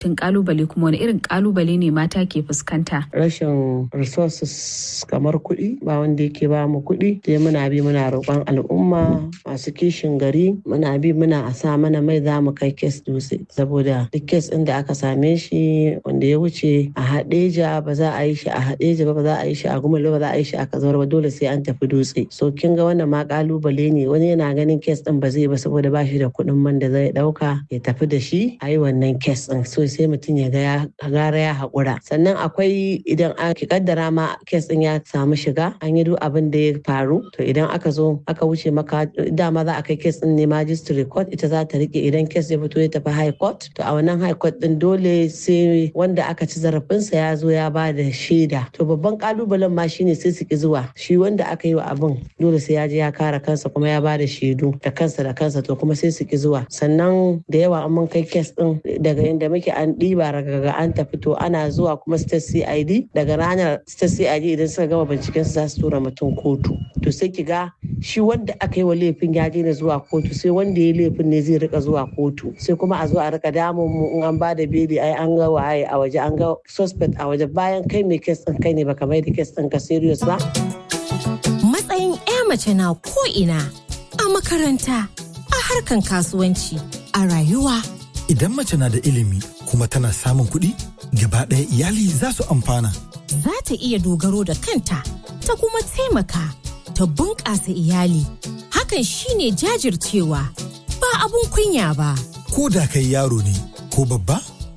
tun kalubale kuma wani irin kalubale ne mata ke fuskanta rashin resources kamar kuɗi ba wanda yake ba mu kuɗi sai muna bi muna roƙon al'umma masu kishin gari muna bi muna a sa mana mai za mu kai kes dutse saboda duk kes ɗin da aka same shi wanda ya wuce a haɗeja ba za a yi shi a haɗeja ba ba za a yi shi a gumalo ba za a yi shi a kazawar ba dole sai an tafi dutse so kin ga wannan ma kalubale ne wani yana ganin kes ɗin ba zai ba saboda ba shi da kuɗin man da zai ɗauka ya tafi da shi a yi wannan kes ɗin so sai mutum ya ga ya gara ya haƙura sannan akwai idan aka kaddara ma kes ɗin ya samu shiga an yi duk abin da ya faru to idan aka zo aka wuce maka dama za a kai kes ɗin ne magistrate court ita za ta rike idan kes ya fito ya tafi high court to a wannan high court ɗin dole sai wanda aka ci zarafinsa ya zo ya ba da shaida to babban kalubalen ma shine sai su ki zuwa shi wanda aka yi wa abin dole sai ya je ya kare kansa kuma ya ba da shaidu da kansa da kansa to kuma sai su ki zuwa sannan da yawa an mun kai kes ɗin daga inda muke an ɗiba daga an tafi to ana zuwa kuma state cid daga ranar state cid idan suka gama binciken su za su tura mutum kotu to sai ki ga shi wanda aka yi wa laifin ya daina zuwa kotu sai wanda ya laifin ne zai rika zuwa kotu sai kuma a zo a rika damun mu in an bada beli ai an ga waye a waje an ga suspect a waje bayan kai mai kes din kai ne baka mai da kes din ka serious ba matsayin 'ya mace na ko ina a makaranta a harkan kasuwanci a rayuwa idan mace na da ilimi kuma tana samun kuɗi gaba ɗaya iyali za su amfana za ta iya dogaro da kanta ta kuma taimaka ta bunƙasa iyali hakan shine jajircewa ba abun kunya ba ko da kai yaro ne ko babba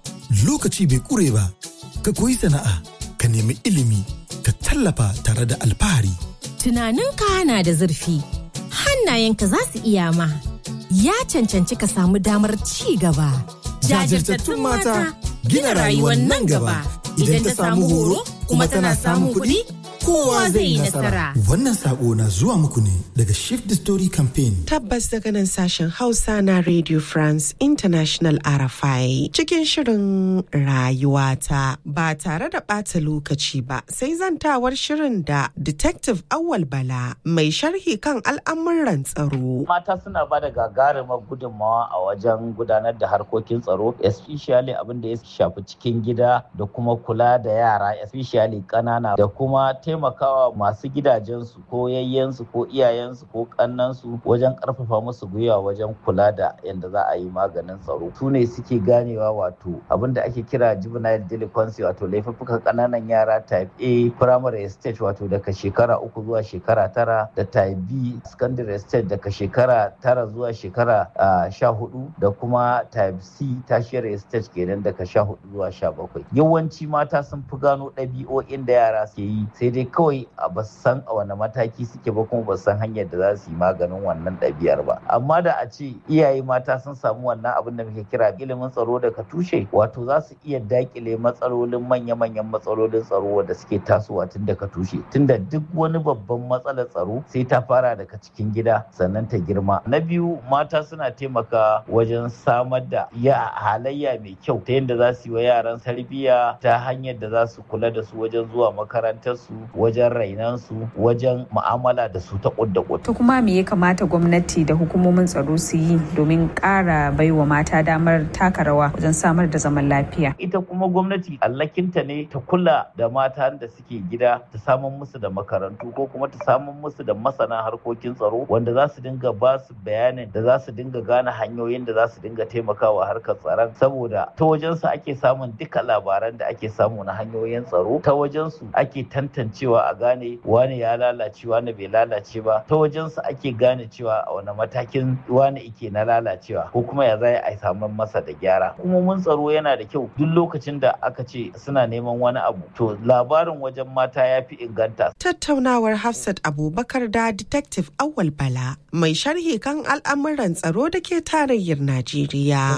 lokaci bai ƙure ba ka koyi sana'a ka nemi ilimi ka tallafa tare da alfahari tunaninka na da zurfi hannayenka za su iya ma ya cancanci ka samu damar ci gaba jajirtattun mata gina rayuwar nan gaba idan ta samu horo kuma tana samun kuɗi kowa zai yi nasara. Wannan sako na zuwa muku ne daga Shift the Story Campaign. Tabbas daga nan sashen Hausa na Radio France International RFI cikin shirin rayuwata ba tare da ɓata lokaci ba sai zantawar shirin da Detective Awal Bala mai sharhi kan al'amuran tsaro. Mata suna ba da gagarumar gudunmawa a wajen gudanar da harkokin tsaro, especially abin da ya shafi cikin gida da kuma kula da yara, especially ƙanana da kuma taimakawa masu gidajensu ko yayyensu ko iyayensu ko kannansu wajen karfafa musu gwiwa wajen kula da yadda za a yi maganin tsaro su ne suke ganewa wato abin da ake kira juvenile delinquency wato laifuffukan kananan yara type A primary stage wato daga shekara uku zuwa shekara tara da type B secondary stage daga shekara tara zuwa shekara sha hudu da kuma type C tertiary stage kenan daga sha hudu zuwa sha bakwai yawanci mata sun fi gano ɗabi'o'in da yara ke yi sai dai kawai a ba san a wani mataki suke ba kuma ba san hanyar da za su yi maganin wannan ɗabi'ar ba amma da a ce iyaye mata sun samu wannan abin da muke kira ilimin tsaro daga tushe wato za su iya dakile matsalolin manya-manyan matsalolin tsaro da suke tasowa tun daga tushe tunda duk wani babban matsalar tsaro sai ta fara daga cikin gida sannan ta girma na biyu mata suna taimaka wajen samar da ya halayya mai kyau ta yadda za su yi wa yaran tarbiyya ta hanyar da za su kula da su wajen zuwa makarantar su wajen rainan su wajen mu'amala da su ta kudda To kuma me ya kamata gwamnati da hukumomin tsaro su yi domin ƙara baiwa mata damar taka rawa wajen samar da zaman lafiya? Ita kuma gwamnati allakinta ne ta kula da mata da suke gida ta samun musu da makarantu ko kuma ta samun musu da masana harkokin tsaro wanda za su dinga ba su bayanin da za su dinga gane hanyoyin da za su dinga taimakawa harkar tsaron saboda ta wajensu ake samun duka labaran da ake samu na hanyoyin tsaro ta wajensu ake tantancewa a gane wani ya lalace wani bai lalace ba ta wajensu ake gane cewa a wani matakin wani ike na lalacewa ko kuma ya zai a samu masa da gyara hukumomin tsaro yana da kyau duk lokacin da aka ce suna neman wani abu to labarin wajen mata ya fi inganta Tattaunawar Hafsat Abubakar da Detective Awal Bala mai sharhi kan al'amuran tsaro da ke tarayyar Najeriya.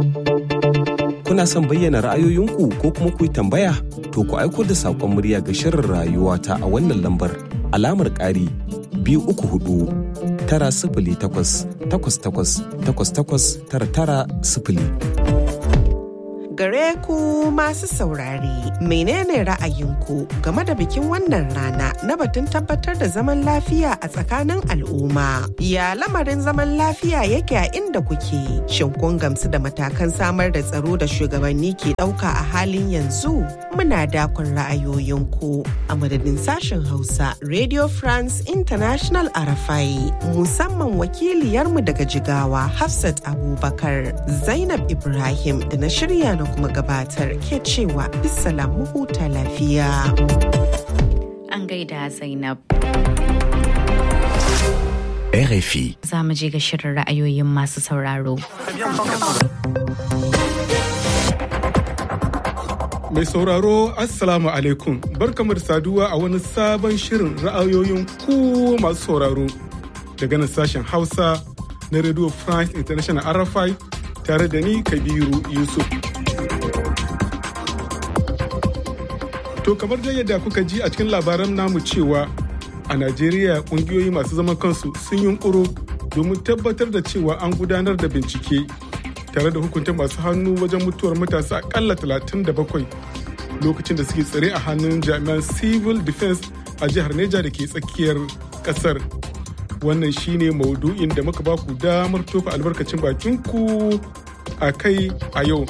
Kuna son bayyana ra'ayoyinku ko kuma ku yi tambaya? To ku aiko da saƙon murya ga shirin rayuwa ta a wannan lambar alamar ƙari biyu uku hudu tara sifili takwas takwas takwas takwas takwas tara tara sifili. Gare ku masu saurare, menene ra'ayinku game da bikin wannan rana na batun tabbatar da zaman lafiya a tsakanin al'umma? Ya lamarin zaman lafiya yake a inda kuke? Shin kun gamsu da matakan samar da tsaro da shugabanni ke ɗauka a halin yanzu? Muna dakon ra'ayoyinku a madadin sashen Hausa Radio France International Arafai musamman wakiliyarmu daga Jigawa Hafsat Abubakar Zainab Ibrahim da na shirya na kuma gabatar ke cewa bisalam mu huta lafiya. An gaida Zainab. RFI. Za mu je ga shirin ra'ayoyin masu sauraro. Mai sauraro Assalamu alaikum barkamu da saduwa a wani sabon shirin ra'ayoyin ku masu sauraro daga nan sashen Hausa na Radio France International RFI tare da ni Kabiru Yusuf. To kamar da yadda kuka ji a cikin labaran namu cewa a Najeriya kungiyoyi masu zaman kansu sun yunkuro domin tabbatar da cewa an gudanar da bincike tare da hukunta masu hannu wajen mutuwar matasa akalla 37 lokacin da suke tsare a hannun jami'an civil defense a jihar Neja da ke tsakiyar kasar. Wannan shine maudu'in da muka baku damar tofa albarkacin bakinku a kai a yau.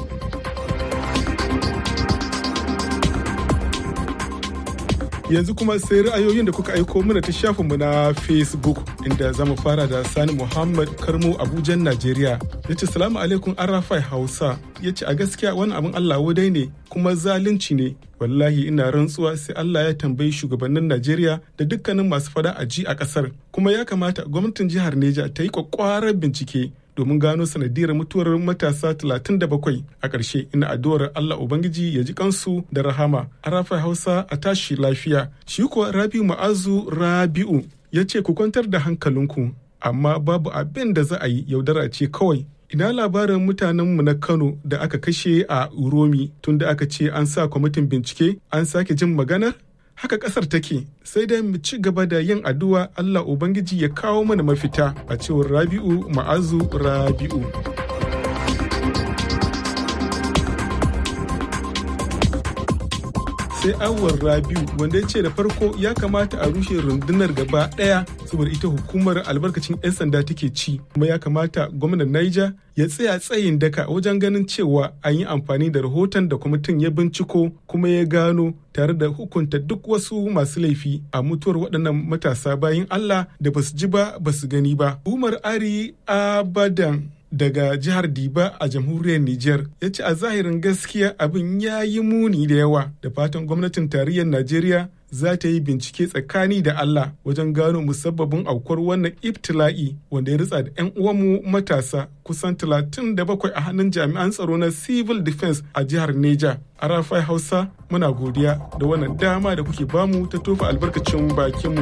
yanzu kuma sai ra'ayoyin da kuka aiko mana ta shafinmu na facebook inda za mu fara da sani muhammad karmo abujan najeriya ya ce salamu alaikum arafai hausa ya ce a gaskiya wani abin allah wadai ne kuma zalunci ne wallahi ina rantsuwa sai allah ya tambayi shugabannin najeriya da dukkanin masu fada a ji a kasar kuma ya kamata gwamnatin jihar neja ta yi kwakwarar bincike domin gano sanadiyar mutuwar matasa 37 a ƙarshe ina addu'ar Allah Ubangiji ya ji kansu da rahama a rafa Hausa a tashi lafiya shi kuwa Rabi'u Ma'azu Rabi'u ya ce ku kwantar da hankalinku amma babu abin da za a yi yaudara ce kawai ina labarin mutanenmu na Kano da aka kashe a Uromi tunda aka ce an sa kwamitin bincike an sake jin maganar haka kasar take sai dai mu ci gaba da yin addu'a Allah Ubangiji ya kawo mana mafita a cewar Rabi'u Ma'azu Rabi'u. sai awar rabiu wanda ya ce da farko ya kamata a rushe rundunar gaba daya saboda ita hukumar albarkacin 'yan sanda take ci kuma ya kamata gwamnan niger ya tsaya tsayin daka wajen ganin cewa an yi amfani da rahoton da kwamitin ya binciko kuma ya gano tare da hukunta duk wasu masu laifi a mutuwar waɗannan matasa bayan allah da basu ji ba basu gani ba umar ari abadan daga jihar Diba a jamhuriyar Nijar ya ce a zahirin gaskiya abin ya yi muni da yawa da fatan gwamnatin tarayyar Najeriya za ta yi bincike tsakani da Allah wajen gano musabbabin aukuwar wannan ibtila'i wanda ya ritsa da 'yan uwanmu matasa kusan 37 a hannun jami'an tsaro na civil defense a jihar Neja. A Rafai Hausa muna godiya da wannan dama da kuke bamu ta tofa albarkacin bakinmu.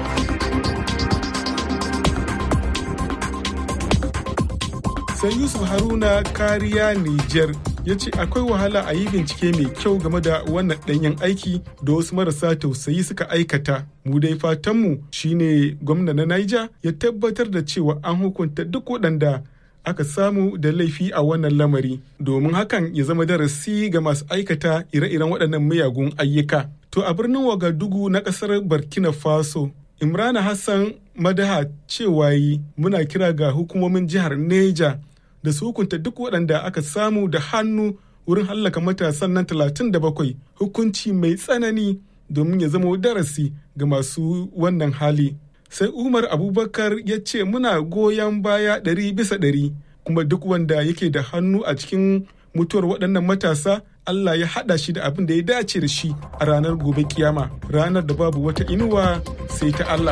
sai yusuf haruna kariya niger ya ce akwai wahala a yi bincike mai kyau game da wannan ɗanyen aiki da wasu marasa tausayi suka aikata mu dai fatanmu shine gwamna na niger ya tabbatar da cewa an hukunta duk waɗanda aka samu da laifi a wannan lamari domin hakan ya zama darasi ga masu aikata ire-iren waɗannan miyagun ayyuka to a birnin wagadugu na ƙasar burkina faso imrana hassan madaha cewa yi muna kira ga hukumomin jihar neja da su hukunta duk waɗanda aka samu da hannu wurin hallaka matasan nan 37 hukunci mai tsanani domin ya zama darasi ga masu wannan hali sai umar abubakar ya ce muna goyon baya ɗari bisa ɗari kuma duk wanda yake da hannu a cikin mutuwar waɗannan matasa Allah ya haɗa shi da abin da ya dace da shi a ranar gobe kiyama ranar da babu wata inuwa sai ta Allah.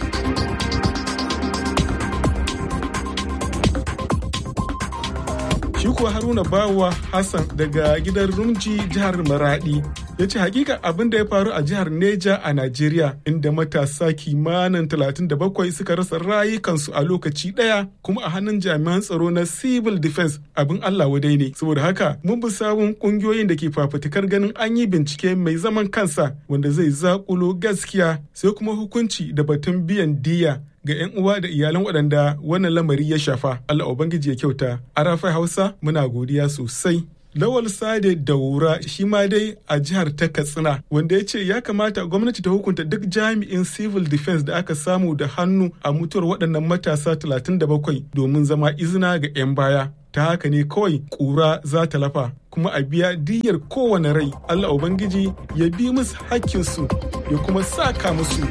Shi kuwa Haruna Bawa Hassan daga gidan Rumji jihar Maradi ya ce hakika abin da ya faru a jihar Neja a Najeriya inda matasa kimanin 37 suka rasa rayukansu a lokaci ɗaya kuma a hannun jami'an tsaro na civil defense abin Allah wadai ne saboda haka mun bi sabon kungiyoyin da ke fafutukar ganin an yi bincike mai zaman kansa wanda zai zakulo gaskiya sai kuma hukunci da batun biyan diya ga 'yan uwa da iyalan waɗanda wannan lamari ya shafa Allah Ubangiji ya kyauta a rafai Hausa muna godiya sosai Lawal Sade Daura shi ma dai a jihar ta Katsina wanda ya ce ya kamata gwamnati ta hukunta duk jami'in civil defense da aka samu da hannu a mutuwar waɗannan matasa 37 domin zama izina ga 'yan baya. Ta haka ne kawai ƙura za ta lafa kuma a biya diyyar kowane rai Allah Ubangiji ya bi musu hakkinsu ya kuma saka musu.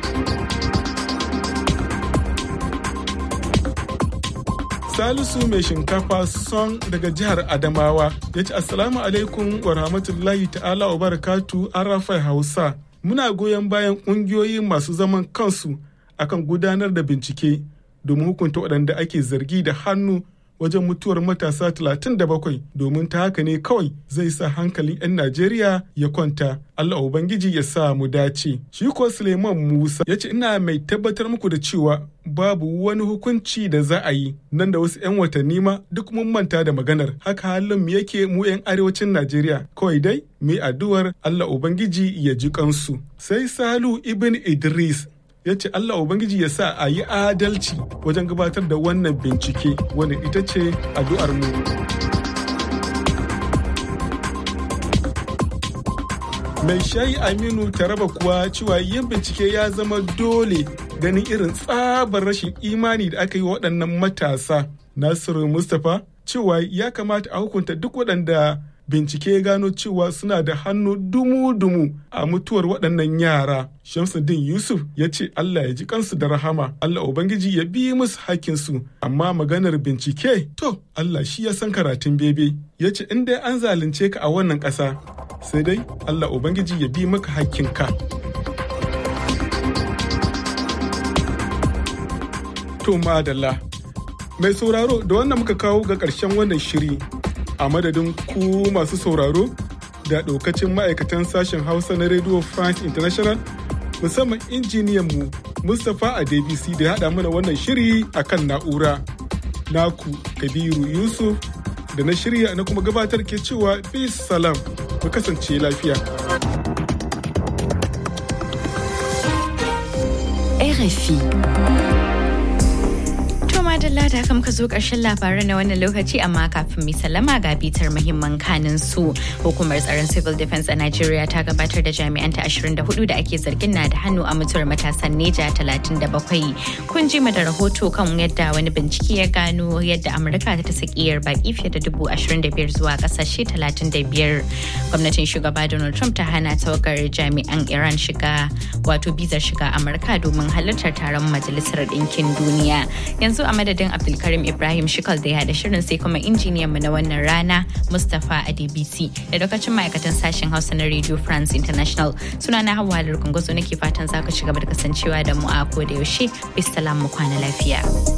Salisu mai shinkafa son daga jihar Adamawa ya ce Assalamu alaikum wa rahmatullahi ta'ala wa barakatu Arafai Hausa. Muna goyon bayan ƙungiyoyi masu zaman kansu akan gudanar da bincike domin hukunta waɗanda ake zargi da hannu wajen mutuwar matasa 37 domin ta haka ne kawai zai sa hankalin 'yan Najeriya ya kwanta. Allah Ubangiji ya sa mu dace. Shi ko Suleiman Musa ya ce ina mai tabbatar muku da cewa babu wani hukunci da za a yi nan da wasu 'yan watanni ma duk mun manta da maganar haka halin mu yake mu 'yan arewacin Najeriya kawai dai mai addu'ar Allah Ubangiji ya ji kansu. Sai Salu Ibn Idris ya ce Allah Ubangiji ya sa a yi adalci wajen gabatar da wannan bincike wanda ita ce addu'ar mu. Mai shayi Aminu Taraba kuwa cewa yin bincike ya zama dole ganin irin tsabar rashin imani da aka yi waɗannan matasa. Nasiru Mustapha cewa ya kamata a hukunta duk waɗanda bincike ya gano cewa suna da hannu dumu-dumu a mutuwar waɗannan yara. Shamsuddin Yusuf ya ce Allah ya ji kansu da rahama, Allah Ubangiji ya bi musu hakkinsu, amma maganar bincike, to Allah shi ya san karatun bebe. Ya ce in dai an zalunce ka a wannan ƙasa, sai dai Allah Ubangiji ya bi maka hakkinka. To madalla, mai sauraro da wannan muka kawo ga ƙarshen wannan shiri. a madadin ku masu sauraro da ɗaukacin ma'aikatan sashen hausa na radio france international musamman injiniyan mu mustapha a dbc da ya haɗa mana wannan shiri a kan na'ura naku kabiru yusuf da na shirya na kuma gabatar ke cewa bis salam mu kasance lafiya RFI madalla da haka muka zo ƙarshen labaran na wannan lokaci amma kafin mai sallama ga bitar muhimman kanin su hukumar tsaron civil defense a Najeriya ta gabatar da jami'anta 24 da ake zargin na da hannu a mutuwar matasan Neja 37 kun ji da rahoto kan yadda wani bincike ya gano yadda Amurka ta ta sakiyar baki fiye da dubu 25 zuwa kasashe 35 gwamnatin shugaba Donald Trump ta hana tawagar jami'an Iran shiga wato bizar shiga Amurka domin halartar taron majalisar ɗinkin duniya yanzu a madadin abdulkarim ibrahim shikal da ya haɗa shirin sai kuma injiniyan mu na wannan rana mustapha adbc da lokacin ma'aikatan sashen hausa na radio france international suna na hawa halar kungozo nake fatan za ku ci gaba da kasancewa da mu a ko da yaushe bisalam mu kwana lafiya